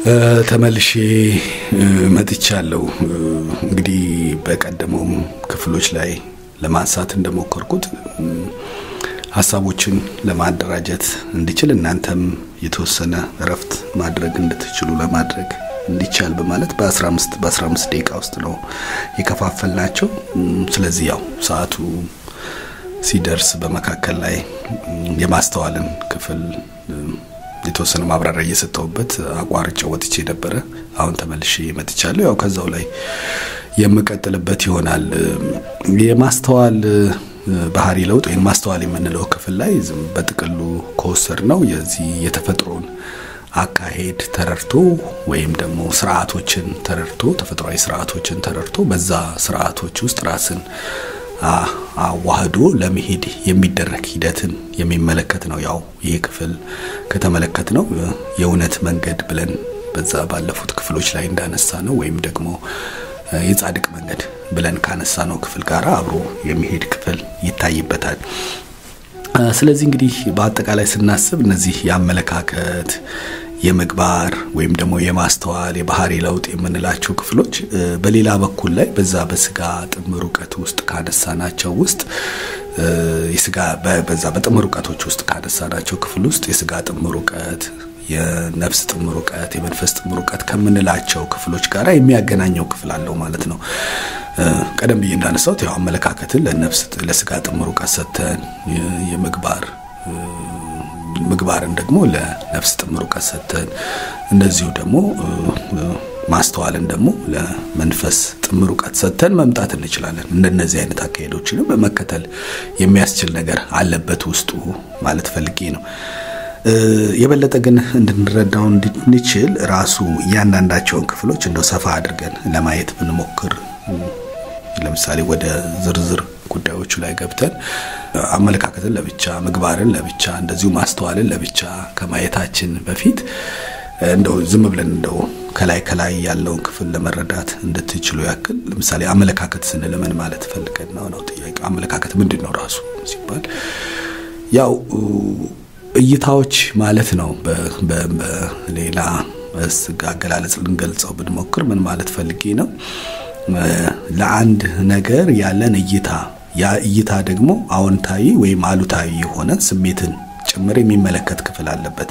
ተመልሼ መጥቻለሁ። እንግዲህ በቀደመውም ክፍሎች ላይ ለማንሳት እንደሞከርኩት ሀሳቦችን ለማደራጀት እንዲችል እናንተም የተወሰነ እረፍት ማድረግ እንድትችሉ ለማድረግ እንዲቻል በማለት በ15 በ15 ደቂቃ ውስጥ ነው የከፋፈልናቸው። ስለዚህ ያው ሰዓቱ ሲደርስ በመካከል ላይ የማስተዋልን ክፍል የተወሰነ ማብራሪያ እየሰጠሁበት አቋርጬው ወጥቼ ነበረ። አሁን ተመልሼ መጥቻለሁ። ያው ከዛው ላይ የምቀጥልበት ይሆናል። የማስተዋል ባህሪ ለውጥ ወይም ማስተዋል የምንለው ክፍል ላይ በጥቅሉ ከወሰድ ነው የዚህ የተፈጥሮን አካሄድ ተረድቶ ወይም ደግሞ ስርዓቶችን ተረድቶ ተፈጥሯዊ ስርዓቶችን ተረድቶ በዛ ስርዓቶች ውስጥ ራስን አዋህዶ ለመሄድ የሚደረግ ሂደትን የሚመለከት ነው። ያው ይህ ክፍል ከተመለከት ነው የእውነት መንገድ ብለን በዛ ባለፉት ክፍሎች ላይ እንዳነሳ ነው ወይም ደግሞ የጻድቅ መንገድ ብለን ካነሳ ነው ክፍል ጋር አብሮ የሚሄድ ክፍል ይታይበታል። ስለዚህ እንግዲህ በአጠቃላይ ስናስብ እነዚህ የአመለካከት የምግባር ወይም ደግሞ የማስተዋል የባህሪ ለውጥ የምንላቸው ክፍሎች በሌላ በኩል ላይ በዛ በስጋ ጥምር እውቀት ውስጥ ካነሳናቸው ውስጥ የስጋ በዛ በጥምር እውቀቶች ውስጥ ካነሳናቸው ክፍል ውስጥ የስጋ ጥምር እውቀት የነፍስ ጥምር እውቀት የመንፈስ ጥምር እውቀት ከምንላቸው ክፍሎች ጋር የሚያገናኘው ክፍል አለው ማለት ነው። ቀደም ብዬ እንዳነሳሁት ያው አመለካከትን ለነፍስ ለስጋ ጥምር እውቀት ሰጥተን የምግባር ምግባርን ደግሞ ለነፍስ ጥምር እውቀት ሰጥተን እንደዚሁ ደግሞ ማስተዋልን ደግሞ ለመንፈስ ጥምር እውቀት ሰጥተን መምጣት እንችላለን። እንደነዚህ አይነት አካሄዶችንም መከተል የሚያስችል ነገር አለበት ውስጡ ማለት ፈልጌ ነው። የበለጠ ግን እንድንረዳው እንድንችል ራሱ እያንዳንዳቸውን ክፍሎች እንደው ሰፋ አድርገን ለማየት ብንሞክር ለምሳሌ ወደ ዝርዝር ጉዳዮቹ ላይ ገብተን አመለካከትን ለብቻ ምግባርን ለብቻ እንደዚሁ ማስተዋልን ለብቻ ከማየታችን በፊት እንደው ዝም ብለን እንደው ከላይ ከላይ ያለውን ክፍል ለመረዳት እንድትችሉ ያክል ለምሳሌ አመለካከት ስንል ምን ማለት ፈልገን ነው ነው ጥያቄ። አመለካከት ምንድን ነው ራሱ ሲባል ያው እይታዎች ማለት ነው። በሌላ አገላለጽ ልንገልጸው ብንሞክር ምን ማለት ፈልጌ ነው ለአንድ ነገር ያለን እይታ ያ እይታ ደግሞ አዎንታዊ ወይም አሉታዊ የሆነ ስሜትን ጭምር የሚመለከት ክፍል አለበት።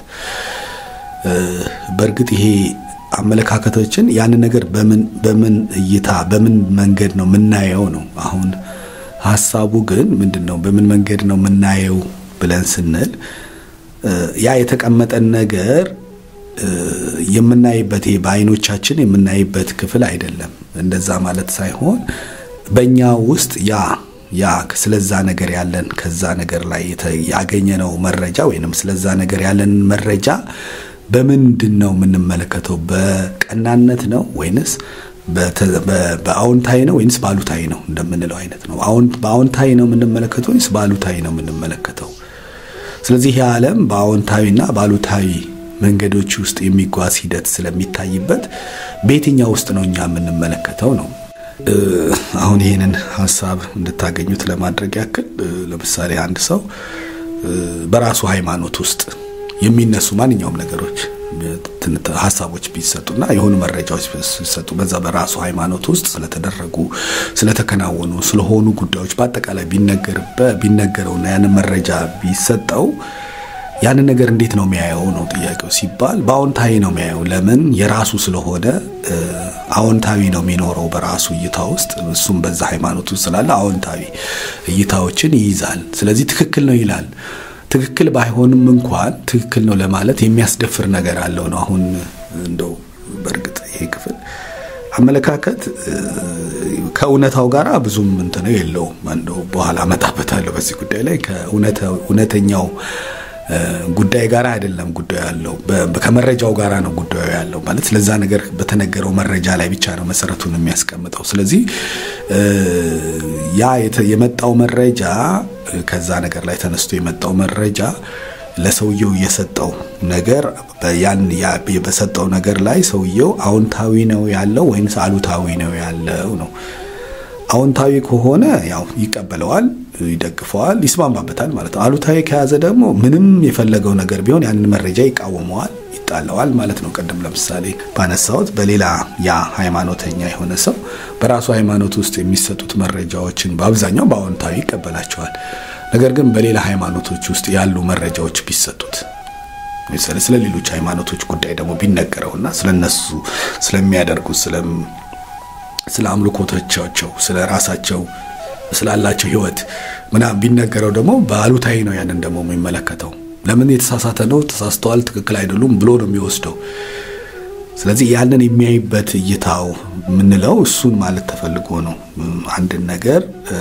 በእርግጥ ይሄ አመለካከቶችን ያንን ነገር በምን በምን እይታ በምን መንገድ ነው የምናየው ነው። አሁን ሀሳቡ ግን ምንድን ነው? በምን መንገድ ነው የምናየው ብለን ስንል ያ የተቀመጠን ነገር የምናይበት ይሄ በአይኖቻችን የምናይበት ክፍል አይደለም። እንደዛ ማለት ሳይሆን በእኛ ውስጥ ያ ያ ስለዛ ነገር ያለን ከዛ ነገር ላይ ያገኘነው መረጃ ወይንም ስለዛ ነገር ያለን መረጃ በምንድን ነው የምንመለከተው? በቀናነት ነው ወይንስ በአዎንታዊ ነው ወይንስ በአሉታዊ ነው እንደምንለው አይነት ነው። በአዎንታዊ ነው የምንመለከተው ወይንስ በአሉታዊ ነው የምንመለከተው? ስለዚህ ይህ ዓለም በአዎንታዊና በአሉታዊ መንገዶች ውስጥ የሚጓዝ ሂደት ስለሚታይበት በየትኛው ውስጥ ነው እኛ የምንመለከተው ነው። አሁን ይህንን ሀሳብ እንድታገኙት ለማድረግ ያክል ለምሳሌ አንድ ሰው በራሱ ሃይማኖት ውስጥ የሚነሱ ማንኛውም ነገሮች ሀሳቦች ቢሰጡና የሆኑ መረጃዎች ቢሰጡ በዛ በራሱ ሃይማኖት ውስጥ ስለተደረጉ ስለተከናወኑ ስለሆኑ ጉዳዮች በአጠቃላይ ቢነገረውና ያንን መረጃ ቢሰጠው ያንን ነገር እንዴት ነው የሚያየው ነው ጥያቄው። ሲባል በአዎንታዊ ነው የሚያየው። ለምን? የራሱ ስለሆነ አዎንታዊ ነው የሚኖረው በራሱ እይታ ውስጥ። እሱም በዛ ሃይማኖት ውስጥ ስላለ አዎንታዊ እይታዎችን ይይዛል። ስለዚህ ትክክል ነው ይላል። ትክክል ባይሆንም እንኳን ትክክል ነው ለማለት የሚያስደፍር ነገር አለው ነው። አሁን እንደው በእርግጥ ይሄ ክፍል አመለካከት ከእውነታው ጋር ብዙም እንትን የለውም። እንደው በኋላ እመጣበታለሁ በዚህ ጉዳይ ላይ ከእውነተኛው ጉዳይ ጋር አይደለም ጉዳዩ ያለው ከመረጃው ጋር ነው ጉዳዩ ያለው ማለት ስለዛ ነገር በተነገረው መረጃ ላይ ብቻ ነው መሰረቱን የሚያስቀምጠው ስለዚህ ያ የመጣው መረጃ ከዛ ነገር ላይ ተነስቶ የመጣው መረጃ ለሰውየው የሰጠው ነገር ያን በሰጠው ነገር ላይ ሰውየው አዎንታዊ ነው ያለው ወይንስ አሉታዊ ነው ያለው ነው አዎንታዊ ከሆነ ያው ይቀበለዋል፣ ይደግፈዋል፣ ይስማማበታል ማለት ነው። አሉታዊ ከያዘ ደግሞ ምንም የፈለገው ነገር ቢሆን ያንን መረጃ ይቃወመዋል፣ ይጣለዋል ማለት ነው። ቅድም ለምሳሌ ባነሳሁት በሌላ ያ ሃይማኖተኛ የሆነ ሰው በራሱ ሃይማኖት ውስጥ የሚሰጡት መረጃዎችን በአብዛኛው በአዎንታዊ ይቀበላቸዋል። ነገር ግን በሌላ ሃይማኖቶች ውስጥ ያሉ መረጃዎች ቢሰጡት ለምሳሌ ስለ ሌሎች ሃይማኖቶች ጉዳይ ደግሞ ቢነገረውና ስለነሱ ስለሚያደርጉት ስለ አምልኮቶቻቸው ስለ ራሳቸው ስላላቸው ሕይወት ምናምን ቢነገረው ደግሞ በአሉታዊ ነው ያንን ደግሞ የሚመለከተው። ለምን የተሳሳተ ነው፣ ተሳስተዋል፣ ትክክል አይደሉም ብሎ ነው የሚወስደው። ስለዚህ ያንን የሚያይበት እይታው የምንለው እሱን ማለት ተፈልጎ ነው። አንድን ነገር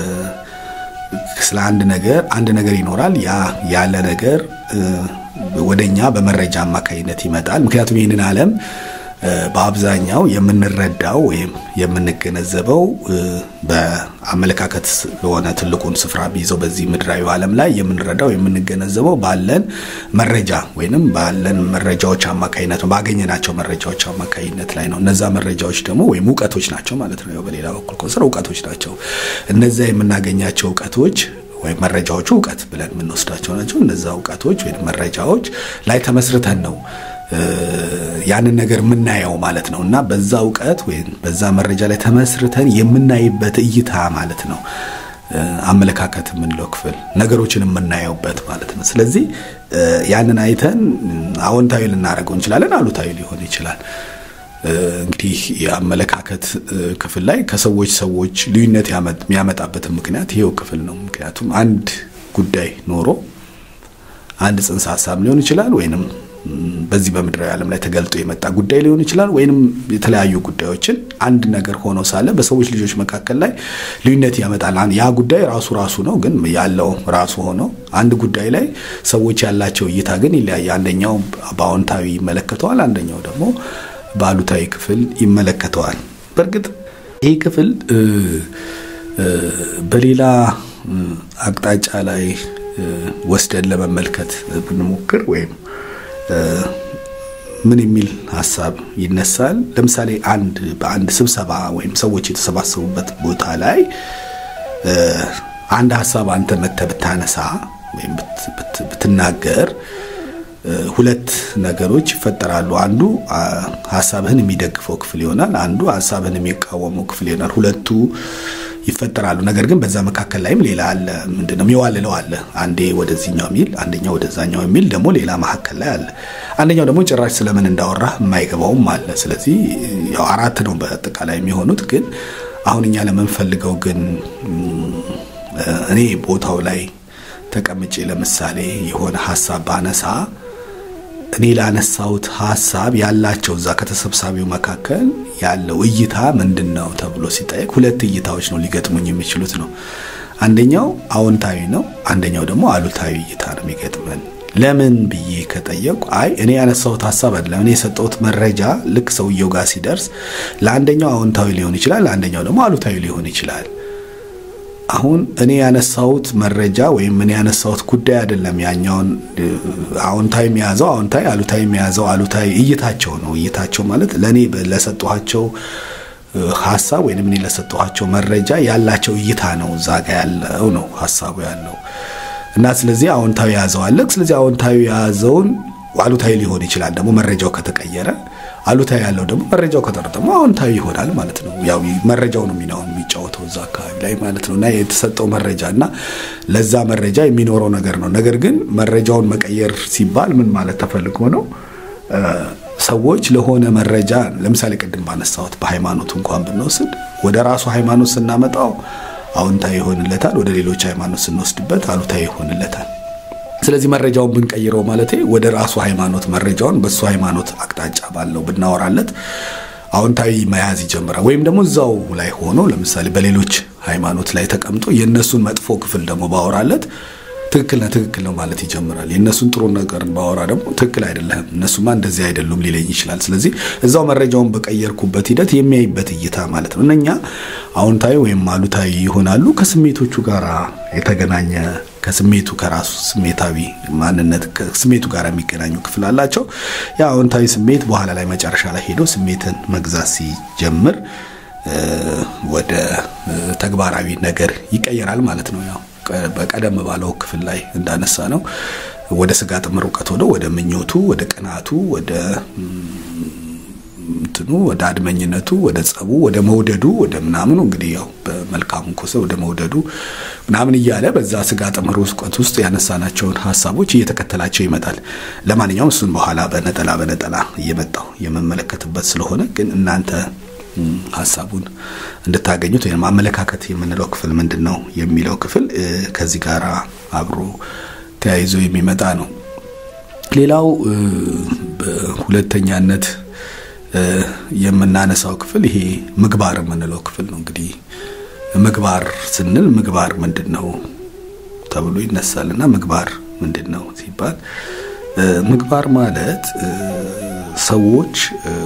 ስለ አንድ ነገር አንድ ነገር ይኖራል። ያ ያለ ነገር ወደኛ በመረጃ አማካኝነት ይመጣል። ምክንያቱም ይህንን ዓለም በአብዛኛው የምንረዳው ወይም የምንገነዘበው በአመለካከት በሆነ ትልቁን ስፍራ ቢይዘው በዚህ ምድራዊ ዓለም ላይ የምንረዳው የምንገነዘበው ባለን መረጃ ወይንም ባለን መረጃዎች አማካኝነት ነው፣ ባገኘናቸው መረጃዎች አማካኝነት ላይ ነው። እነዛ መረጃዎች ደግሞ ወይም እውቀቶች ናቸው ማለት ነው። ያው በሌላ በኩል ኮንሰር እውቀቶች ናቸው። እነዛ የምናገኛቸው እውቀቶች ወይም መረጃዎቹ እውቀት ብለን የምንወስዳቸው ናቸው። እነዛ እውቀቶች ወይም መረጃዎች ላይ ተመስርተን ነው ያንን ነገር የምናየው ማለት ነው። እና በዛ እውቀት ወይም በዛ መረጃ ላይ ተመስርተን የምናይበት እይታ ማለት ነው አመለካከት የምንለው ክፍል ነገሮችን የምናየውበት ማለት ነው። ስለዚህ ያንን አይተን አዎንታዊ ልናደርገው እንችላለን፣ አሉታዊ ሊሆን ይችላል። እንግዲህ የአመለካከት ክፍል ላይ ከሰዎች ሰዎች ልዩነት የሚያመጣበትን ምክንያት ይሄው ክፍል ነው። ምክንያቱም አንድ ጉዳይ ኖሮ አንድ ጽንሰ ሀሳብ ሊሆን ይችላል ወይንም በዚህ በምድራዊ ዓለም ላይ ተገልጦ የመጣ ጉዳይ ሊሆን ይችላል ወይንም የተለያዩ ጉዳዮችን አንድ ነገር ሆኖ ሳለ በሰዎች ልጆች መካከል ላይ ልዩነት ያመጣል። ያ ጉዳይ ራሱ ራሱ ነው፣ ግን ያለው ራሱ ሆኖ አንድ ጉዳይ ላይ ሰዎች ያላቸው እይታ ግን ይለያየ። አንደኛው በአዎንታዊ ይመለከተዋል፣ አንደኛው ደግሞ በአሉታዊ ክፍል ይመለከተዋል። በእርግጥ ይህ ክፍል በሌላ አቅጣጫ ላይ ወስደን ለመመልከት ብንሞክር ወይም ምን የሚል ሀሳብ ይነሳል? ለምሳሌ አንድ በአንድ ስብሰባ ወይም ሰዎች የተሰባሰቡበት ቦታ ላይ አንድ ሀሳብ አንተ መተህ ብታነሳ ወይም ብትናገር ሁለት ነገሮች ይፈጠራሉ። አንዱ ሀሳብህን የሚደግፈው ክፍል ይሆናል፣ አንዱ ሀሳብህን የሚቃወመው ክፍል ይሆናል። ሁለቱ ይፈጠራሉ። ነገር ግን በዛ መካከል ላይም ሌላ አለ። ምንድነው የሚዋልለው አለ። አንዴ ወደዚህኛው የሚል አንደኛው ወደዛኛው የሚል ደግሞ ሌላ መካከል ላይ አለ። አንደኛው ደግሞ ጭራሽ ስለምን እንዳወራ የማይገባውም አለ። ስለዚህ ያው አራት ነው በአጠቃላይ የሚሆኑት። ግን አሁን እኛ ለምንፈልገው ግን እኔ ቦታው ላይ ተቀምጬ ለምሳሌ የሆነ ሀሳብ ባነሳ እኔ ላነሳሁት ሀሳብ ያላቸው እዛ ከተሰብሳቢው መካከል ያለው እይታ ምንድን ነው ተብሎ ሲጠየቅ ሁለት እይታዎች ነው ሊገጥሙኝ የሚችሉት ነው። አንደኛው አዎንታዊ ነው፣ አንደኛው ደግሞ አሉታዊ እይታ ነው የሚገጥመን። ለምን ብዬ ከጠየቁ አይ እኔ ያነሳሁት ሀሳብ አይደለም እኔ የሰጠሁት መረጃ ልክ ሰውየው ጋር ሲደርስ ለአንደኛው አዎንታዊ ሊሆን ይችላል፣ ለአንደኛው ደግሞ አሉታዊ ሊሆን ይችላል። አሁን እኔ ያነሳሁት መረጃ ወይም እኔ ያነሳሁት ጉዳይ አይደለም። ያኛውን አዎንታዊ የያዘው አዎንታዊ፣ አሉታዊ የያዘው አሉታዊ እይታቸው ነው። እይታቸው ማለት ለእኔ ለሰጠኋቸው ሀሳብ ወይም እኔ ለሰጠኋቸው መረጃ ያላቸው እይታ ነው። እዛ ጋ ያለው ነው ሀሳቡ ያለው እና ስለዚህ አዎንታዊ የያዘው አለ። ስለዚህ አዎንታዊ የያዘውን አሉታዊ ሊሆን ይችላል ደግሞ መረጃው ከተቀየረ አሉታዊ ያለው ደግሞ መረጃው ከጠር ደግሞ አዎንታዊ ይሆናል ማለት ነው። ያው መረጃው ነው ሚናውን የሚጫወተው እዛ አካባቢ ላይ ማለት ነው እና የተሰጠው መረጃ እና ለዛ መረጃ የሚኖረው ነገር ነው። ነገር ግን መረጃውን መቀየር ሲባል ምን ማለት ተፈልጎ ነው? ሰዎች ለሆነ መረጃ ለምሳሌ ቅድም ባነሳሁት በሃይማኖቱ እንኳን ብንወስድ ወደ ራሱ ሃይማኖት ስናመጣው አዎንታዊ ይሆንለታል፣ ወደ ሌሎች ሃይማኖት ስንወስድበት አሉታዊ ይሆንለታል። ስለዚህ መረጃውን ብንቀይረው ማለት ወደ ራሱ ሃይማኖት መረጃውን በሱ ሃይማኖት አቅጣጫ ባለው ብናወራለት አዎንታዊ መያዝ ይጀምራል። ወይም ደግሞ እዛው ላይ ሆኖ ለምሳሌ በሌሎች ሃይማኖት ላይ ተቀምጦ የእነሱን መጥፎ ክፍል ደግሞ ባወራለት ትክክል ነህ ትክክል ነው ማለት ይጀምራል። የእነሱን ጥሩ ነገር ባወራ ደግሞ ትክክል አይደለህም፣ እነሱማ እንደዚህ አይደሉም ሊለኝ ይችላል። ስለዚህ እዛው መረጃውን በቀየርኩበት ሂደት የሚያይበት እይታ ማለት ነው። እነኛ አዎንታዊ ወይም አሉታዊ ይሆናሉ ከስሜቶቹ ጋር የተገናኘ ከስሜቱ ከራሱ ስሜታዊ ማንነት ከስሜቱ ጋር የሚገናኙ ክፍል አላቸው። ያ አዎንታዊ ስሜት በኋላ ላይ መጨረሻ ላይ ሄዶ ስሜትን መግዛት ሲጀምር ወደ ተግባራዊ ነገር ይቀየራል ማለት ነው። ያው በቀደም ባለው ክፍል ላይ እንዳነሳ ነው ወደ ስጋ ጥምር እውቀት ሆኖ ወደ ምኞቱ፣ ወደ ቅናቱ፣ ወደ እንትኑ ወደ አድመኝነቱ፣ ወደ ጸቡ፣ ወደ መውደዱ፣ ወደ ምናምኑ እንግዲህ ያው በመልካሙ ኮሰ ወደ መውደዱ ምናምን እያለ በዛ ስጋ ጥምር እውቀት ውስጥ ያነሳናቸውን ሀሳቦች እየተከተላቸው ይመጣል። ለማንኛውም እሱን በኋላ በነጠላ በነጠላ እየመጣው የመመለከትበት ስለሆነ ግን እናንተ ሀሳቡን እንድታገኙት ወይም አመለካከት የምንለው ክፍል ምንድን ነው የሚለው ክፍል ከዚህ ጋር አብሮ ተያይዞ የሚመጣ ነው። ሌላው በሁለተኛነት የምናነሳው ክፍል ይሄ ምግባር የምንለው ክፍል ነው። እንግዲህ ምግባር ስንል ምግባር ምንድን ነው ተብሎ ይነሳል እና ምግባር ምንድን ነው ሲባል ምግባር ማለት ሰዎች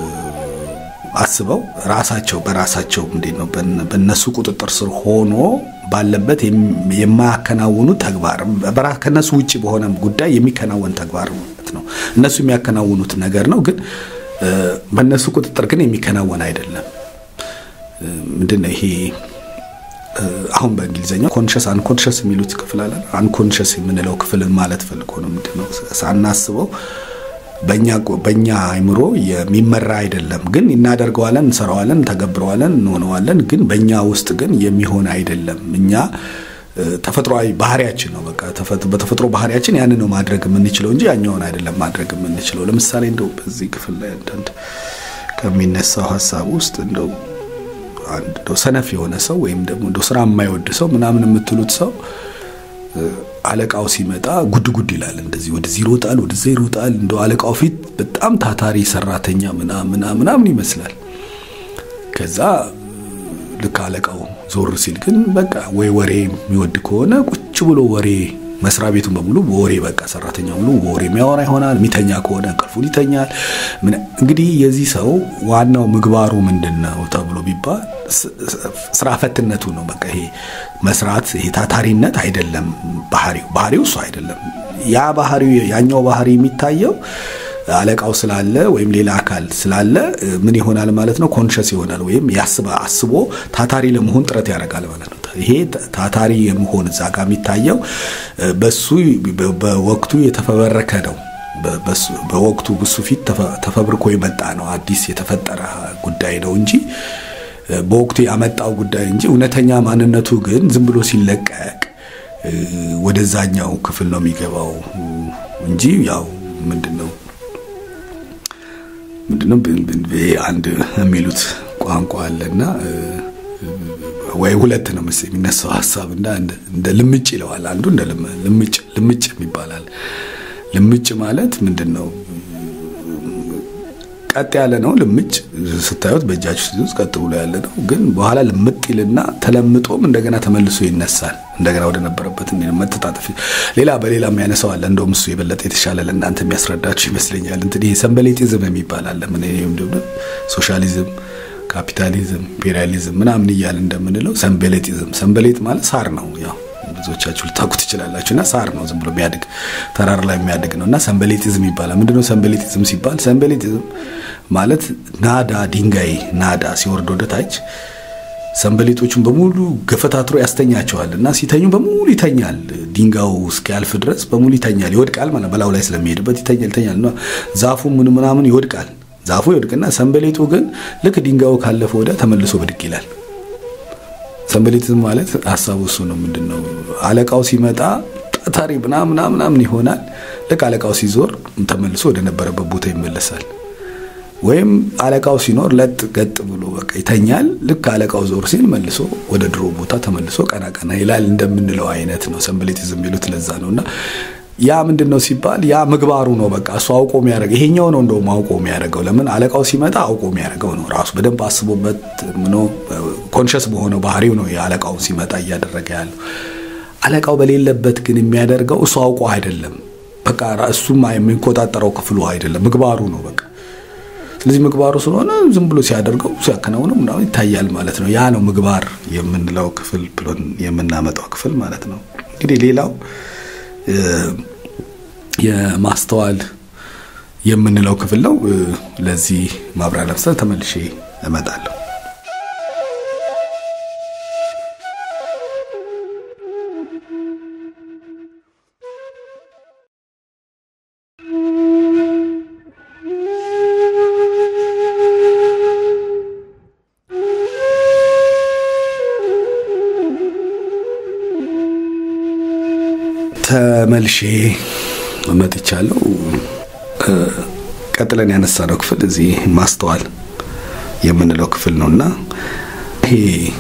አስበው ራሳቸው በራሳቸው እንዴት ነው በእነሱ ቁጥጥር ስር ሆኖ ባለበት የማያከናውኑት ተግባር ከእነሱ ውጭ በሆነ ጉዳይ የሚከናወን ተግባር ማለት ነው። እነሱ የሚያከናውኑት ነገር ነው፣ ግን በእነሱ ቁጥጥር ግን የሚከናወን አይደለም። ምንድን ነው ይሄ? አሁን በእንግሊዝኛው ኮንሽስ አንኮንሽስ የሚሉት ክፍል አለ። አንኮንሽስ የምንለው ክፍልን ማለት ፈልጎ ነው። ምንድን ነው ሳናስበው በእኛ አይምሮ የሚመራ አይደለም፣ ግን እናደርገዋለን፣ እንሰራዋለን፣ እንተገብረዋለን፣ እንሆነዋለን። ግን በእኛ ውስጥ ግን የሚሆን አይደለም። እኛ ተፈጥሯዊ ባህሪያችን ነው። በቃ በተፈጥሮ ባህሪያችን ያንን ነው ማድረግ የምንችለው እንጂ ያኛውን አይደለም ማድረግ የምንችለው። ለምሳሌ እንደው በዚህ ክፍል ላይ አንዳንድ ከሚነሳው ሀሳብ ውስጥ እንደው አንድ እንደው ሰነፍ የሆነ ሰው ወይም ደግሞ እንደው ስራ የማይወድ ሰው ምናምን የምትሉት ሰው አለቃው ሲመጣ ጉድ ጉድ ይላል። እንደዚህ ወደዚህ ይሮጣል፣ ወደዛ ይሮጣል። እንደው አለቃው ፊት በጣም ታታሪ ሰራተኛ ምናምን ምናምን ይመስላል። ከዛ ልክ አለቃው ዞር ሲል ግን በቃ ወይ ወሬ የሚወድ ከሆነ ቁጭ ብሎ ወሬ መስሪያ ቤቱን በሙሉ በወሬ በቃ ሰራተኛ ሙሉ በወሬ የሚያወራ ይሆናል። የሚተኛ ከሆነ እንቅልፉን ይተኛል። እንግዲህ የዚህ ሰው ዋናው ምግባሩ ምንድን ነው ተብሎ ቢባል ስራ ፈትነቱ ነው። በቃ ይሄ መስራት ይሄ ታታሪነት አይደለም ባህሪው ባህሪው እሱ አይደለም። ያ ባህሪው ያኛው ባህሪ የሚታየው አለቃው ስላለ ወይም ሌላ አካል ስላለ ምን ይሆናል ማለት ነው? ኮንሸስ ይሆናል ወይም ያስባ አስቦ ታታሪ ለመሆን ጥረት ያደርጋል ማለት ነው። ይሄ ታታሪ የመሆን እዛ ጋር የሚታየው በሱ በወቅቱ የተፈበረከ ነው። በወቅቱ ብሱ ፊት ተፈብርኮ የመጣ ነው። አዲስ የተፈጠረ ጉዳይ ነው እንጂ በወቅቱ ያመጣው ጉዳይ እንጂ እውነተኛ ማንነቱ ግን ዝም ብሎ ሲለቀቅ ወደዛኛው ክፍል ነው የሚገባው እንጂ ያው ምንድን ነው ምንድነው አንድ የሚሉት ቋንቋ አለና ወይ ሁለት ነው መሰለኝ የሚነሳው ሀሳብ እና እንደ ልምጭ ይለዋል። አንዱ እንደ ልምጭ ልምጭ ይባላል። ልምጭ ማለት ምንድን ነው? ቀጥ ያለ ነው። ልምጭ ስታዩት በእጃችሁ ስትይዙት ቀጥ ብሎ ያለ ነው። ግን በኋላ ልምጥ ይልና ተለምጦም እንደገና ተመልሶ ይነሳል። እንደገና ወደ ነበረበት መተጣጠፍ ሌላ በሌላ ያነሳዋል። እንደውም እሱ የበለጠ የተሻለ ለእናንተ የሚያስረዳችሁ ይመስለኛል። እንትን ይሄ ሰንበሌጢዝም የሚባል አለ። ምን ሶሻሊዝም፣ ካፒታሊዝም፣ ኢምፔሪያሊዝም ምናምን እያለ እንደምንለው ሰንበሌጢዝም። ሰንበሌጥ ማለት ሳር ነው ያው ብዙዎቻችሁ ልታውቁ ትችላላችሁ። እና ሳር ነው ዝም ብሎ የሚያድግ ተራራ ላይ የሚያድግ ነው። እና ሰንበሌጢዝም ይባላል። ምንድነው ሰንበሌጢዝም ሲባል? ሰንበሌጢዝም ማለት ናዳ ድንጋይ ናዳ ሲወርድ ወደ ታች ሰንበሌጦቹን በሙሉ ገፈታትሮ ያስተኛቸዋል እና ሲተኙ በሙሉ ይተኛል። ድንጋዩ እስኪያልፍ ድረስ በሙሉ ይተኛል፣ ይወድቃል ማለት በላዩ ላይ ስለሚሄድበት ይተኛል ይተኛል። ዛፉ ምን ምናምን ይወድቃል። ዛፉ ይወድቅና ሰንበሌጡ ግን ልክ ድንጋዩ ካለፈ ወዲያ ተመልሶ ብድቅ ይላል። ሰንበሌጢዝም ማለት ሀሳቡ እሱ ነው። ምንድን ነው አለቃው ሲመጣ ታታሪ ምናምን ምናምን ይሆናል። ልክ አለቃው ሲዞር ተመልሶ ወደ ነበረበት ቦታ ይመለሳል። ወይም አለቃው ሲኖር ለጥ ገጥ ብሎ በቃ ይተኛል። ልክ አለቃው ዞር ሲል መልሶ ወደ ድሮ ቦታ ተመልሶ ቀና ቀና ይላል እንደምንለው አይነት ነው። ሰንበሌጢዝም የሚሉት ለዛ ነው። እና ያ ምንድን ነው ሲባል ያ ምግባሩ ነው። በቃ እሱ አውቆ የሚያደርገው ይሄኛው ነው። እንደውም አውቆ የሚያደርገው ለምን አለቃው ሲመጣ አውቆ የሚያደርገው ነው። ራሱ በደንብ አስቦበት ምኖ ኮንሸስ በሆነው ባህሪው ነው የአለቃው ሲመጣ እያደረገ ያለው። አለቃው በሌለበት ግን የሚያደርገው እሱ አውቆ አይደለም። በቃ እሱም የሚቆጣጠረው ክፍሉ አይደለም፣ ምግባሩ ነው በቃ ስለዚህ ምግባሩ ስለሆነ ዝም ብሎ ሲያደርገው ሲያከናውነው ምናምን ይታያል ማለት ነው። ያ ነው ምግባር የምንለው ክፍል ብሎን የምናመጣው ክፍል ማለት ነው። እንግዲህ ሌላው የማስተዋል የምንለው ክፍል ነው። ለዚህ ማብራሪያ ለመስጠት ተመልሼ እመጣለሁ። ተመልሼ መጥቻለሁ። ቀጥለን ያነሳነው ክፍል እዚህ ማስተዋል የምንለው ክፍል ነው እና ይሄ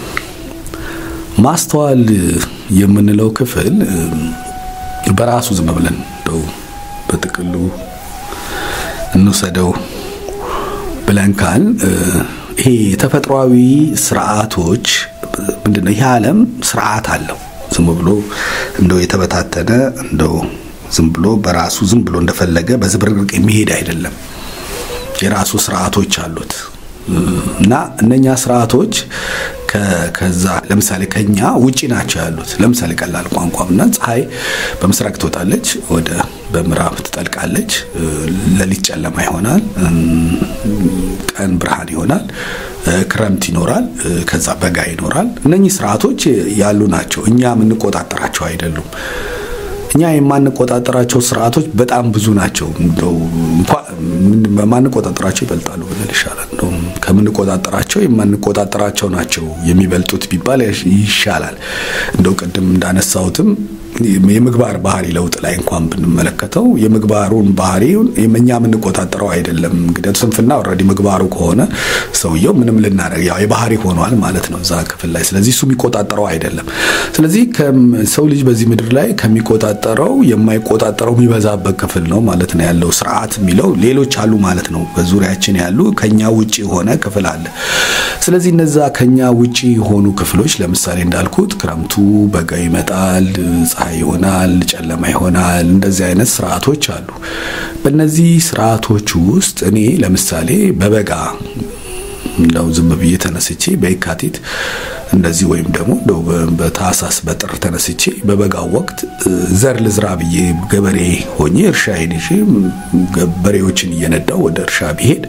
ማስተዋል የምንለው ክፍል በራሱ ዝም ብለን እንደው በጥቅሉ እንውሰደው ብለን ካል ይሄ ተፈጥሯዊ ስርዓቶች ምንድነው? ይህ ዓለም ስርዓት አለው። ዝም ብሎ እንደው የተበታተነ እንደው ዝም ብሎ በራሱ ዝም ብሎ እንደፈለገ በዝብርቅርቅ የሚሄድ አይደለም። የራሱ ስርዓቶች አሉት እና እነኛ ስርዓቶች ከዛ ለምሳሌ ከኛ ውጪ ናቸው ያሉት። ለምሳሌ ቀላል ቋንቋምና ፀሐይ በምስራቅ ትወጣለች፣ ወደ በምዕራብ ትጠልቃለች። ሌሊት ጨለማ ይሆናል፣ ቀን ብርሃን ይሆናል፣ ክረምት ይኖራል፣ ከዛ በጋ ይኖራል። እነኚህ ስርዓቶች ያሉ ናቸው። እኛ የምንቆጣጠራቸው አይደሉም። እኛ የማንቆጣጠራቸው ስርዓቶች በጣም ብዙ ናቸው። እንደው ማንቆጣጠራቸው ይበልጣሉ ብንል ይሻላል። እንደው ከምንቆጣጠራቸው የማንቆጣጠራቸው ናቸው የሚበልጡት ቢባል ይሻላል። እንደው ቅድም እንዳነሳሁትም የምግባር ባህሪ ለውጥ ላይ እንኳን ብንመለከተው የምግባሩን ባህሪውን እኛ የምንቆጣጠረው አይደለም። እንግዲህ ስንፍና ኦልሬዲ ምግባሩ ከሆነ ሰውየው ምንም ልናደርግ ያው የባህሪ ሆኗል ማለት ነው እዛ ክፍል ላይ። ስለዚህ እሱ የሚቆጣጠረው አይደለም። ስለዚህ ሰው ልጅ በዚህ ምድር ላይ ከሚቆጣጠረው የማይቆጣጠረው የሚበዛበት ክፍል ነው ማለት ነው ያለው ስርዓት የሚለው ሌሎች አሉ ማለት ነው። በዙሪያችን ያሉ ከኛ ውጭ የሆነ ክፍል አለ። ስለዚህ እነዛ ከኛ ውጭ የሆኑ ክፍሎች ለምሳሌ እንዳልኩት ክረምቱ፣ በጋ ይመጣል፣ ፀሐይ ይሆናል፣ ጨለማ ይሆናል። እንደዚህ አይነት ስርዓቶች አሉ። በእነዚህ ስርዓቶች ውስጥ እኔ ለምሳሌ በበጋ እንደው ዝም ብዬ ተነስቼ በየካቲት እንደዚህ ወይም ደግሞ እንደው በታህሳስ በጥር ተነስቼ በበጋው ወቅት ዘር ልዝራ ብዬ ገበሬ ሆኜ እርሻዬን ይዤ በሬዎችን እየነዳው ወደ እርሻ ቢሄድ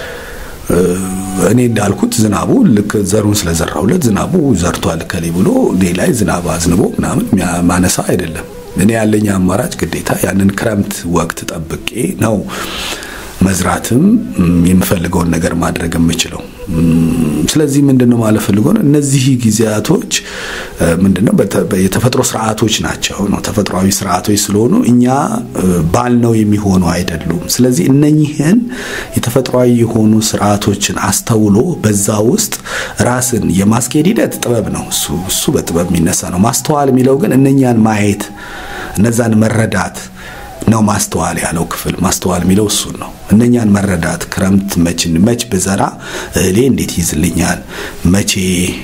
እኔ እንዳልኩት ዝናቡ ልክ ዘሩን ስለዘራሁለት ዝናቡ ዘርቷል ከሌ ብሎ እኔ ላይ ዝናብ አዝንቦ ምናምን ማነሳ አይደለም። እኔ ያለኝ አማራጭ ግዴታ ያንን ክረምት ወቅት ጠብቄ ነው መዝራትም የምፈልገውን ነገር ማድረግ የምችለው። ስለዚህ ምንድነው ማለት ፈልጎ ነው እነዚህ ጊዜያቶች ምንድነው የተፈጥሮ ስርዓቶች ናቸው ነው ተፈጥሯዊ ስርዓቶች ስለሆኑ እኛ ባልነው የሚሆኑ አይደሉም። ስለዚህ እነኚህን የተፈጥሯዊ የሆኑ ስርዓቶችን አስተውሎ በዛ ውስጥ ራስን የማስኬድ ሂደት ጥበብ ነው። እሱ እሱ በጥበብ የሚነሳ ነው። ማስተዋል የሚለው ግን እነኛን ማየት እነዛን መረዳት ነው ማስተዋል ያለው ክፍል ማስተዋል የሚለው እሱን ነው። እነኛን መረዳት ክረምት መችን መች ብዘራ እህሌ እንዴት ይዝልኛል፣ መቼ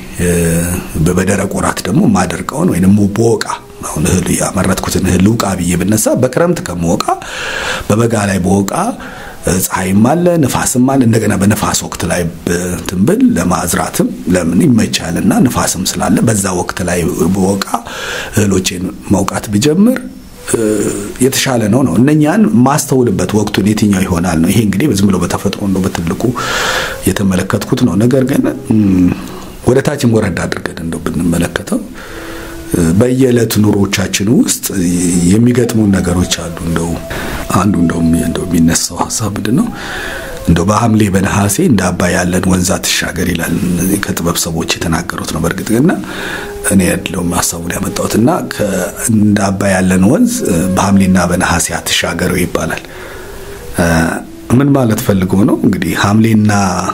በደረቅ ወራት ደግሞ ማደርቀውን ወይም በወቃ አሁን እህል ያመረትኩትን እህል ልውቃ ብዬ ብነሳ በክረምት ከምወቃ በበጋ ላይ በወቃ ፀሐይም አለ ንፋስም አለ። እንደገና በንፋስ ወቅት ላይ ትንብል ለማዝራትም ለምን ይመቻልና ንፋስም ስላለ በዛ ወቅት ላይ በወቃ እህሎቼን መውቃት ብጀምር የተሻለ ነው ነው እነኛን ማስተውልበት ወቅቱን የትኛው ይሆናል ነው። ይሄ እንግዲህ ዝም ብሎ በተፈጥሮ እንደው በትልቁ የተመለከትኩት ነው። ነገር ግን ወደ ታችም ወረድ አድርገን እንደው ብንመለከተው በየዕለት ኑሮቻችን ውስጥ የሚገጥሙን ነገሮች አሉ። እንደው አንዱ እንደው እንደው የሚነሳው ሀሳብ ምንድን ነው? እንደው በሐምሌ በነሐሴ እንደ አባይ ያለን ወንዝ አትሻገር ይላል። ከጥበብ ሰዎች የተናገሩት ነው። በእርግጥ ግና እኔ ያለውም ሀሳቡን ያመጣሁትና እንደ አባይ ያለን ወንዝ በሐምሌና በነሐሴ አትሻገረው ይባላል። ምን ማለት ፈልጎ ነው? እንግዲህ ሐምሌና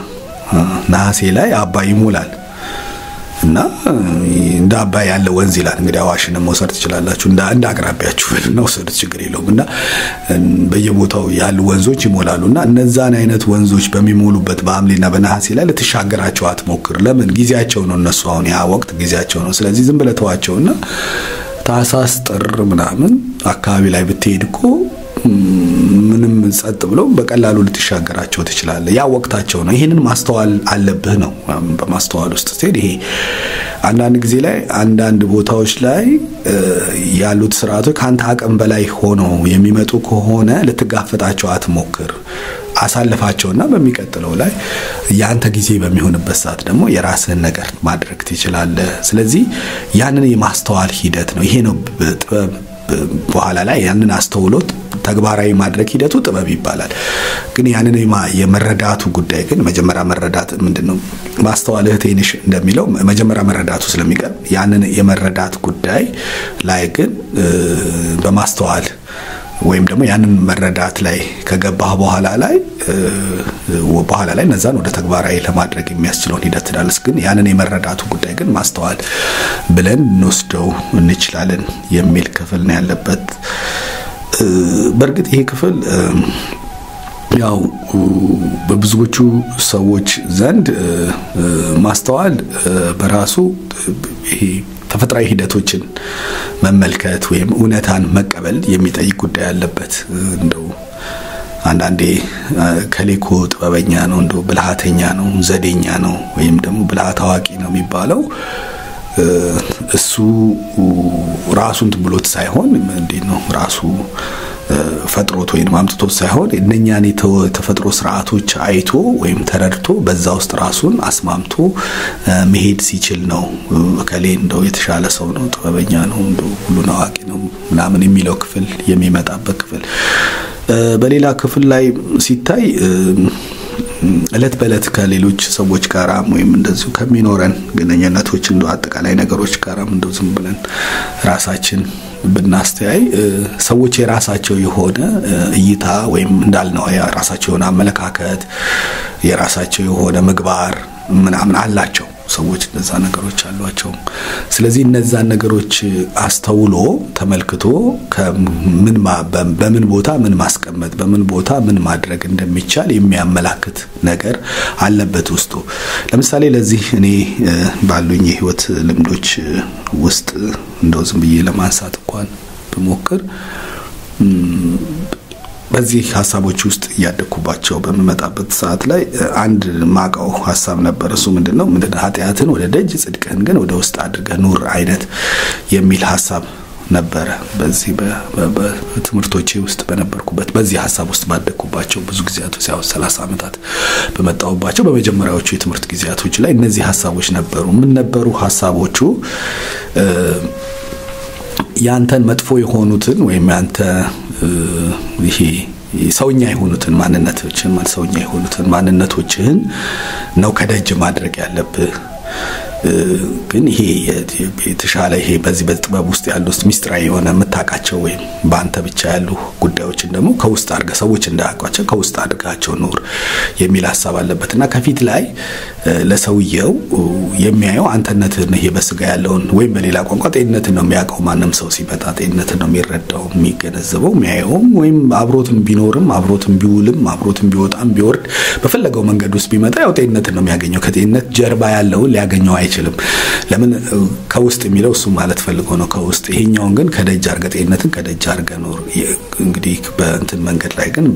ነሐሴ ላይ አባይ ይሞላል እና እንደ አባይ ያለ ወንዝ ይላል። እንግዲህ አዋሽንም መውሰድ ትችላላችሁ። እንደ አንድ አቅራቢያችሁ መውሰዱት ችግር የለውም። እና በየቦታው ያሉ ወንዞች ይሞላሉ እና እነዛን አይነት ወንዞች በሚሞሉበት በሐምሌና በነሐሴ ላይ ልትሻገራቸው አትሞክር። ለምን? ጊዜያቸው ነው። እነሱ አሁን ያ ወቅት ጊዜያቸው ነው። ስለዚህ ዝም ብለህ ተዋቸውና ታህሳስ፣ ጥር ምናምን አካባቢ ላይ ብትሄድ እኮ ምንም ጸጥ ብሎ በቀላሉ ልትሻገራቸው ትችላለህ። ያ ወቅታቸው ነው። ይህንን ማስተዋል አለብህ ነው። በማስተዋል ውስጥ ስትሄድ ይሄ አንዳንድ ጊዜ ላይ አንዳንድ ቦታዎች ላይ ያሉት ስርዓቶች ከአንተ አቅም በላይ ሆነው የሚመጡ ከሆነ ልትጋፈጣቸው አትሞክር። አሳልፋቸውና በሚቀጥለው ላይ የአንተ ጊዜ በሚሆንበት ሰዓት ደግሞ የራስህን ነገር ማድረግ ትችላለህ። ስለዚህ ያንን የማስተዋል ሂደት ነው። ይሄ ነው ጥበብ በኋላ ላይ ያንን አስተውሎት ተግባራዊ ማድረግ ሂደቱ ጥበብ ይባላል። ግን ያንን የመረዳቱ ጉዳይ ግን መጀመሪያ መረዳት ምንድን ነው ማስተዋል እህቴ ነሽ እንደሚለው መጀመሪያ መረዳቱ ስለሚቀር ያንን የመረዳት ጉዳይ ላይ ግን በማስተዋል ወይም ደግሞ ያንን መረዳት ላይ ከገባህ በኋላ ላይ በኋላ ላይ እነዛን ወደ ተግባራዊ ለማድረግ የሚያስችለውን ሂደት ትዳልስ ግን ያንን የመረዳቱ ጉዳይ ግን ማስተዋል ብለን እንወስደው እንችላለን የሚል ክፍል ነው ያለበት። በእርግጥ ይሄ ክፍል ያው በብዙዎቹ ሰዎች ዘንድ ማስተዋል በራሱ ይሄ ተፈጥሯዊ ሂደቶችን መመልከት ወይም እውነታን መቀበል የሚጠይቅ ጉዳይ አለበት። እንደው አንዳንዴ ከሌኮ ጥበበኛ ነው፣ እንደው ብልሃተኛ ነው፣ ዘዴኛ ነው ወይም ደግሞ ብልሃት አዋቂ ነው የሚባለው እሱ ራሱን ብሎት ሳይሆን እንዴት ነው ራሱ ፈጥሮት ወይም አምጥቶት ሳይሆን እነኛን የተፈጥሮ ስርዓቶች አይቶ ወይም ተረድቶ በዛ ውስጥ ራሱን አስማምቶ መሄድ ሲችል ነው። እከሌ እንደው የተሻለ ሰው ነው፣ ጥበበኛ ነው፣ እንደው ሁሉን አዋቂ ነው ምናምን የሚለው ክፍል የሚመጣበት ክፍል። በሌላ ክፍል ላይ ሲታይ እለት በእለት ከሌሎች ሰዎች ጋራም ወይም እንደዚሁ ከሚኖረን ግንኙነቶች እንደ አጠቃላይ ነገሮች ጋራም እንደው ዝም ብለን ራሳችን ብናስተያይ ሰዎች የራሳቸው የሆነ እይታ ወይም እንዳልነው የራሳቸው የሆነ አመለካከት የራሳቸው የሆነ ምግባር ምናምን አላቸው። ሰዎች እነዛ ነገሮች አሏቸው። ስለዚህ እነዛን ነገሮች አስተውሎ ተመልክቶ ምን በምን ቦታ ምን ማስቀመጥ በምን ቦታ ምን ማድረግ እንደሚቻል የሚያመላክት ነገር አለበት ውስጡ። ለምሳሌ ለዚህ እኔ ባሉኝ የህይወት ልምዶች ውስጥ እንደው ዝም ብዬ ለማንሳት እንኳን ብሞክር በዚህ ሀሳቦች ውስጥ እያደግኩባቸው በምመጣበት ሰዓት ላይ አንድ ማቀው ሀሳብ ነበር። እሱ ምንድን ነው ምንድን ኃጢአትን ወደ ደጅ ጽድቅህን ግን ወደ ውስጥ አድርገህ ኑር አይነት የሚል ሀሳብ ነበረ። በዚህ በትምህርቶቼ ውስጥ በነበርኩበት በዚህ ሀሳብ ውስጥ ባደግኩባቸው ብዙ ጊዜያቶች ያው ሰላሳ ዓመታት በመጣሁባቸው በመጀመሪያዎቹ የትምህርት ጊዜያቶች ላይ እነዚህ ሀሳቦች ነበሩ። ምን ነበሩ ሀሳቦቹ? ያንተን መጥፎ የሆኑትን ወይም ያንተ ይሄ ሰውኛ የሆኑትን ማንነቶችን ሰውኛ የሆኑትን ማንነቶችህን ነው ከደጅ ማድረግ ያለብህ። ግን ይሄ የተሻለ ይሄ በዚህ በጥበብ ውስጥ ያሉ ውስጥ ሚስጥራዊ የሆነ የምታውቃቸው ወይም በአንተ ብቻ ያሉ ጉዳዮችን ደግሞ ከውስጥ አድርገህ ሰዎች እንዳያውቋቸው ከውስጥ አድርጋቸው ኑር የሚል ሀሳብ አለበት እና ከፊት ላይ ለሰውየው የሚያየው አንተነትን ይሄ በስጋ ያለውን ወይም በሌላ ቋንቋ ጤንነትን ነው የሚያውቀው። ማንም ሰው ሲመጣ ጤንነትን ነው የሚረዳው የሚገነዘበው የሚያየውም ወይም አብሮትም ቢኖርም አብሮትም ቢውልም አብሮትም ቢወጣም ቢወርድ በፈለገው መንገድ ውስጥ ቢመጣ ያው ጤንነትን ነው የሚያገኘው። ከጤንነት ጀርባ ያለውን ሊያገኘው አይችልም። ለምን ከውስጥ የሚለው እሱ ማለት ፈልጎ ነው ከውስጥ። ይሄኛውን ግን ከደጅ አድርገህ ጤንነትን ከደጅ አድርገህ ኖር። እንግዲህ በእንትን መንገድ ላይ ግን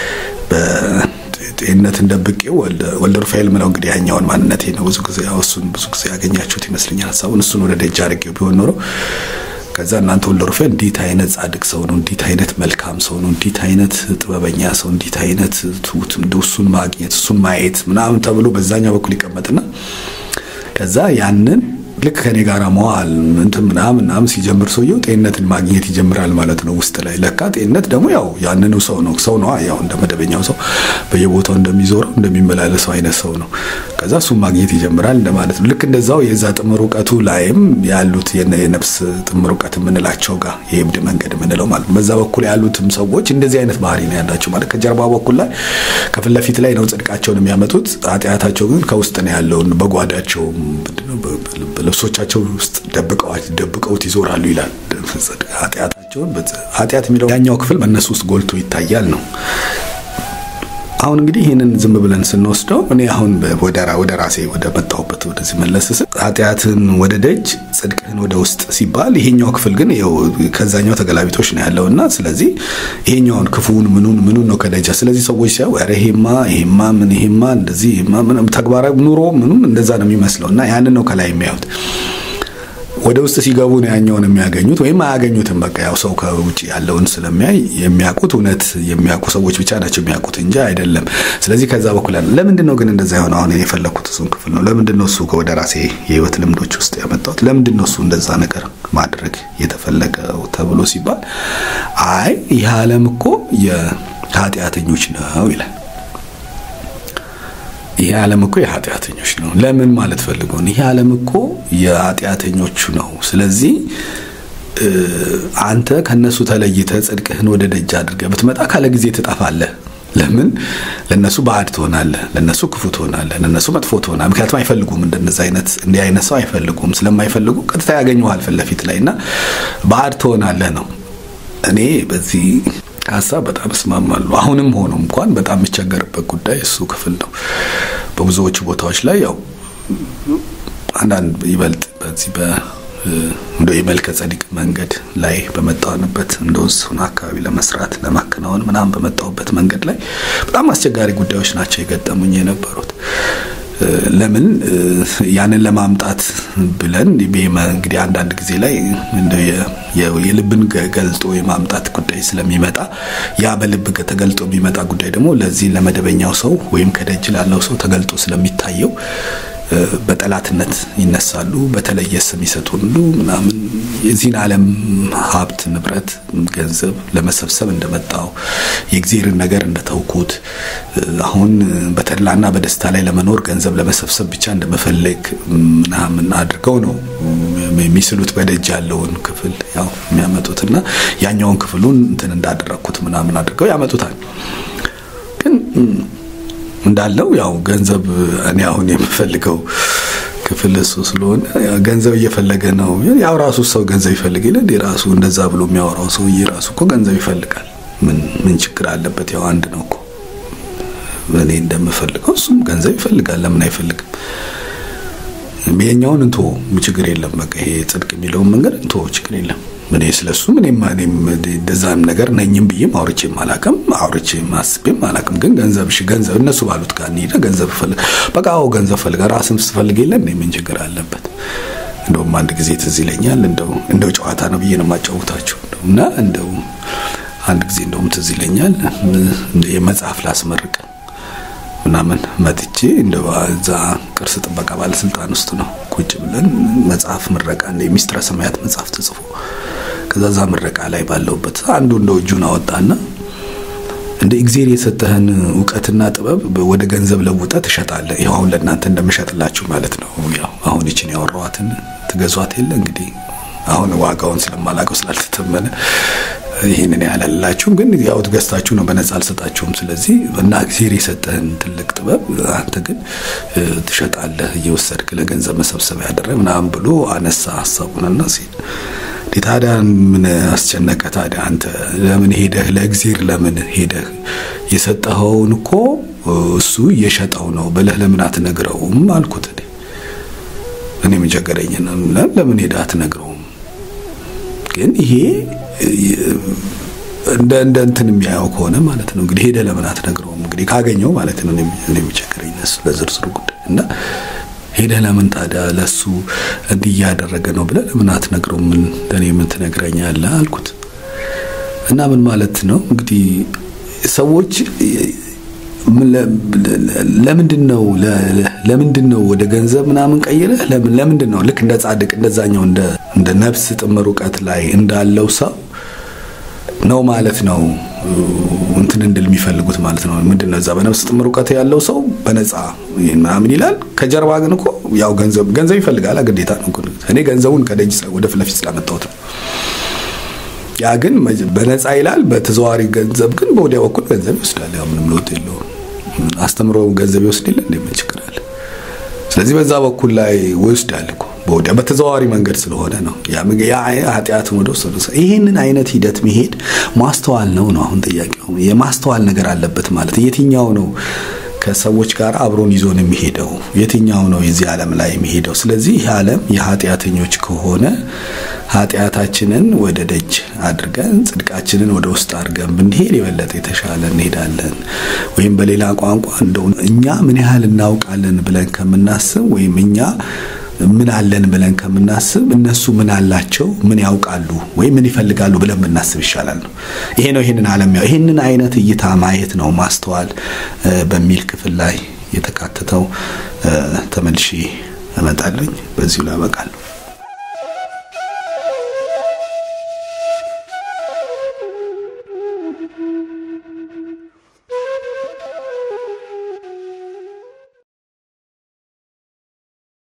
ጤንነትን ደብቄው ወልደ ሩፋኤል ምለው እንግዲህ ያኛውን ማንነቴ ነው። ብዙ ጊዜ እሱን ብዙ ጊዜ ያገኛችሁት ይመስለኛል ሀሳቡን። እሱን ወደ ደጅ አድርጌው ቢሆን ኖሮ ከዛ እናንተ ወልደ ሩፋኤል እንዴት አይነት ጻድቅ ሰው ነው፣ እንዴት አይነት መልካም ሰው ነው፣ እንዴት አይነት ጥበበኛ ሰው፣ እንዴት አይነት ትሁት፣ እንደው እሱን ማግኘት እሱን ማየት ምናምን ተብሎ በዛኛው በኩል ይቀመጥና ከዛ ያንን ልክ ከኔ ጋር መዋል እንትን ምናምን ምናምን ሲጀምር ሰውየው ጤንነትን ማግኘት ይጀምራል ማለት ነው። ውስጥ ላይ ለካ ጤንነት ደግሞ ያው ያንኑ ሰው ነው ሰው ነው ያው እንደ መደበኛው ሰው በየቦታው እንደሚዞረው እንደሚመላለሰው አይነት ሰው ነው። ከዛ እሱን ማግኘት ይጀምራል እንደማለት ነው። ልክ እንደዛው የዛ ጥምር እውቀቱ ላይም ያሉት የነፍስ ጥምር እውቀት የምንላቸው ጋር የእብድ መንገድ የምንለው ማለት ነው። በዛ በኩል ያሉትም ሰዎች እንደዚህ አይነት ባህሪ ነው ያላቸው ማለት ከጀርባ በኩል ላይ ከፊት ለፊት ላይ ነው ጽድቃቸውን የሚያመጡት፣ ኃጢአታቸው ግን ከውስጥ ነው ያለውን በጓዳቸው ልብሶቻቸው ውስጥ ደብቀውት ይዞራሉ ይላል። ኃጢአታቸውን ኃጢአት የሚለው ያኛው ክፍል በእነሱ ውስጥ ጎልቶ ይታያል ነው። አሁን እንግዲህ ይህንን ዝም ብለን ስንወስደው እኔ አሁን ወደ ራሴ ወደ መጣሁበት ወደዚህ መለስ ስል ኃጢአትን ወደ ደጅ ጽድቅህን ወደ ውስጥ ሲባል ይሄኛው ክፍል ግን ከዛኛው ተገላቢጦች ነው ያለው እና ስለዚህ ይሄኛውን ክፉን ምኑን ምኑን ነው ከደጃ ስለዚህ ሰዎች ሲያዩ ኧረ ይሄማ ይሄማ ምን ይሄማ እንደዚህ ይሄማ ምን ተግባራዊ ኑሮ ምኑም እንደዛ ነው የሚመስለው እና ያንን ነው ከላይ የሚያዩት ወደ ውስጥ ሲገቡ ነው ያኛውን የሚያገኙት ወይም አያገኙትም። በቃ ያው ሰው ከውጭ ያለውን ስለሚያይ የሚያውቁት እውነት የሚያውቁ ሰዎች ብቻ ናቸው የሚያውቁት እንጂ አይደለም። ስለዚህ ከዛ በኩል ያለ ለምንድን ነው ግን እንደዛ የሆነ አሁን የፈለግኩት እሱን ክፍል ነው። ለምንድን ነው እሱ ወደ ራሴ የህይወት ልምዶች ውስጥ ያመጣ የመጣሁት ለምንድን ነው እሱ እንደዛ ነገር ማድረግ የተፈለገው ተብሎ ሲባል አይ ይህ ዓለም እኮ የኃጢአተኞች ነው ይላል። ይህ ዓለም እኮ የኃጢአተኞች ነው። ለምን ማለት ፈልገው ይህ ዓለም እኮ የኃጢአተኞቹ ነው። ስለዚህ አንተ ከነሱ ተለይተህ ጽድቅህን ወደ ደጅ አድርገህ ብትመጣ ካለ ጊዜ ትጠፋለህ። ለምን ለነሱ ባዕድ ትሆናለህ፣ ለነሱ ክፉ ትሆናለህ፣ ለነሱ መጥፎ ትሆናለህ። ምክንያቱም አይፈልጉም፣ እንደነዚህ አይነት እንዲህ አይነት ሰው አይፈልጉም። ስለማይፈልጉ ቀጥታ ያገኘዋል ፊት ለፊት ላይ እና ባዕድ ትሆናለህ ነው። እኔ በዚህ ሀሳብ በጣም እስማማለሁ። አሁንም ሆኖ እንኳን በጣም የሚቸገርበት ጉዳይ እሱ ክፍል ነው። በብዙዎቹ ቦታዎች ላይ ያው አንዳንድ ይበልጥ በዚህ በ እንደ የመልከ ጸዲቅ መንገድ ላይ በመጣንበት እንደ እሱን አካባቢ ለመስራት ለማከናወን ምናምን በመጣሁበት መንገድ ላይ በጣም አስቸጋሪ ጉዳዮች ናቸው የገጠሙኝ የነበሩት። ለምን ያንን ለማምጣት ብለን እንግዲህ አንዳንድ ጊዜ ላይ የልብን ገልጦ የማምጣት ጉዳይ ስለሚመጣ ያ በልብ ተገልጦ የሚመጣ ጉዳይ ደግሞ ለዚህ ለመደበኛው ሰው ወይም ከደጅ ላለው ሰው ተገልጦ ስለሚታየው በጠላትነት ይነሳሉ። በተለየ ስም ይሰጡሉ ምናምን የዚህን ዓለም ሀብት፣ ንብረት፣ ገንዘብ ለመሰብሰብ እንደመጣው የእግዚአብሔርን ነገር እንደተውኩት አሁን በተድላና በደስታ ላይ ለመኖር ገንዘብ ለመሰብሰብ ብቻ እንደመፈለግ ምናምን አድርገው ነው የሚስሉት። በደጅ ያለውን ክፍል ያው የሚያመጡትና ያኛውን ክፍሉን እንትን እንዳደረግኩት ምናምን አድርገው ያመጡታል ግን እንዳለው ያው ገንዘብ እኔ አሁን የምፈልገው ክፍል እሱ ስለሆነ ገንዘብ እየፈለገ ነው። ያው ራሱ ሰው ገንዘብ ይፈልግ ይላል። የራሱ እንደዛ ብሎ የሚያወራው ሰውዬ ራሱ እኮ ገንዘብ ይፈልጋል። ምን ምን ችግር አለበት? ያው አንድ ነው እኮ እኔ እንደምፈልገው እሱም ገንዘብ ይፈልጋል። ለምን አይፈልግም? የኛውን እንቶ ችግር የለም። በቃ ይሄ ጽድቅ የሚለውን መንገድ እንቶ ችግር የለም። እኔ ስለሱ እኔም እኔም እንደዛም ነገር ነኝም ብዬም አውርቼም አላውቅም፣ አውርቼም አስቤም አላውቅም። ግን ገንዘብ እሺ፣ ገንዘብ እነሱ ባሉት ጋር እንሂድ፣ ገንዘብ ፈልግ፣ በቃ አዎ ገንዘብ ፈልጋ ራስም ስትፈልግ የለ እኔ ምን ችግር አለበት? እንደውም አንድ ጊዜ ትዝ ይለኛል፣ እንደው እንደው ጨዋታ ነው ብዬ ነው የማጫወታችሁ እና እንደው አንድ ጊዜ እንደውም ትዝ ይለኛል የመጽሐፍ ላስመርቅ ምናምን መጥቼ እንደ እዛ ቅርስ ጥበቃ ባለስልጣን ውስጥ ነው ቁጭ ብለን መጽሐፍ ምረቃ እንደ ሚስጥረ ሰማያት መጽሐፍ ተጽፎ ከዛ ዛ ምረቃ ላይ ባለውበት አንዱ እንደ እጁን አወጣና እንደ እግዜር የሰጠህን እውቀትና ጥበብ ወደ ገንዘብ ለውጠ ትሸጣለህ። ይኸው አሁን ለእናንተ እንደምሸጥላችሁ ማለት ነው። ያው አሁን ይችን ያወራኋትን ትገዟት የለ እንግዲህ አሁን ዋጋውን ስለማላውቀው ስላልተተመነ ይህንን ያላላችሁም ግን ያው ገዝታችሁ ነው፣ በነጻ አልሰጣችሁም። ስለዚህ እና እግዜር የሰጠህን ትልቅ ጥበብ አንተ ግን ትሸጣለህ እየወሰድክ ለገንዘብ መሰብሰቢያ ያደረግ ምናምን ብሎ አነሳ ሀሳቡንና ሲል ታዲያ ምን አስጨነቀ? ታዲያ አንተ ለምን ሄደህ ለእግዜር ለምን ሄደህ የሰጠኸውን እኮ እሱ እየሸጠው ነው ብለህ ለምን አትነግረውም አልኩት። እኔ ምን ቸገረኝ? ለምን ሄደህ አትነግረውም? ግን ይሄ እንደ እንደ እንትን የሚያየው ከሆነ ማለት ነው እንግዲህ ሄደ ለምን አትነግረውም? እንግዲህ ካገኘው ማለት ነው እኔ የሚቸግረኝ እሱ ለዝርዝሩ ጉዳይ እና ሄደ ለምን ታዲያ ለሱ እንዲህ እያደረገ ነው ብለህ ለምን አትነግረውም? ምን ለእኔ ምን ትነግረኛለህ አልኩት። እና ምን ማለት ነው እንግዲህ ሰዎች ለምንድን ነው ለምንድን ነው ወደ ገንዘብ ምናምን ቀይረህ ለምን ለምንድን ነው ልክ እንደ ጻድቅ እንደዛኛው እንደ እንደ ነፍስ ጥምር እውቀት ላይ እንዳለው ሰው ነው ማለት ነው እንትን እንድል የሚፈልጉት ማለት ነው። ምንድን ነው እዛ በነፍስ ጥምር እውቀት ያለው ሰው በነፃ ምናምን ይላል። ከጀርባ ግን እኮ ያው ገንዘብ ገንዘብ ይፈልጋል፣ ግዴታ ነው። እኔ ገንዘቡን ከደጅ ወደ ፊት ለፊት ስላመጣሁት ነው። ያ ግን በነፃ ይላል። በተዘዋዋሪ ገንዘብ ግን በወዲያ በኩል ገንዘብ ይወስዳል። ያው ምንም ለውጥ የለውም። አስተምሮ ገንዘብ ይወስድ የለ እንዴ? ምን ችግር አለ? ስለዚህ በዛ በኩል ላይ ይወስዳል እኮ በወዲያ በተዘዋዋሪ መንገድ ስለሆነ ነው። ያ ኃጢአትን ወደ ወሰዱ ይህንን አይነት ሂደት መሄድ ማስተዋል ነው ነው አሁን ጥያቄው የማስተዋል ነገር አለበት ማለት የትኛው ነው ከሰዎች ጋር አብሮን ይዞን የሚሄደው የትኛው ነው የዚህ ዓለም ላይ የሚሄደው? ስለዚህ ይህ ዓለም የኃጢአተኞች ከሆነ ኃጢአታችንን ወደ ደጅ አድርገን ጽድቃችንን ወደ ውስጥ አድርገን ብንሄድ የበለጠ የተሻለ እንሄዳለን። ወይም በሌላ ቋንቋ እንደው እኛ ምን ያህል እናውቃለን ብለን ከምናስብ ወይም እኛ ምን አለን ብለን ከምናስብ እነሱ ምን አላቸው፣ ምን ያውቃሉ ወይም ምን ይፈልጋሉ ብለን ብናስብ ይሻላል ነው። ይሄ ነው ይሄንን ዓለም ያው ይሄንን አይነት እይታ ማየት ነው ማስተዋል በሚል ክፍል ላይ የተካተተው። ተመልሼ እመጣለኝ። በዚሁ ላይ አበቃለሁ።